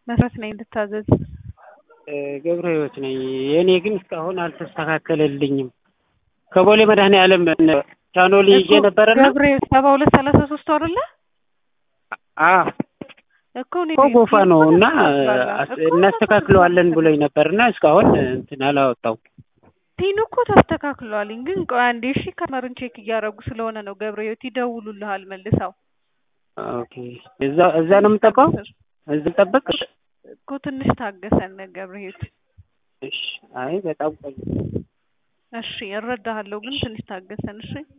መሰረት ነኝ እንድታዘዝ ገብረ ህይወት ነኝ። የእኔ ግን እስካሁን አልተስተካከለልኝም። ከቦሌ መድኃኔዓለም ቻኖሊ ይዤ ነበረና ገብረ ህይወት ሰባ ሁለት ሰላሳ ሶስት አይደለ አዎ እኮ እኔ እኮ ጎፋ ነው እና እኮ እናስተካክለዋለን ብሎኝ ነበርና እስካሁን እንትን አላወጣው። ቲኑ እኮ ተስተካክሏል። ግን ቆይ አንዴ እሺ፣ ከመርን ቼክ እያደረጉ ስለሆነ ነው። ገብረ ህይወት ይደውሉልሃል መልሰው። ኦኬ እዛ እዛ ነው የምጠባው እዚህ ጠበቅ እኮ ትንሽ ታገሰን ገብረ ህይወት። እሺ አይ በጣም ቆይ እሺ እረዳሃለሁ፣ ግን ትንሽ ታገሰን እሺ።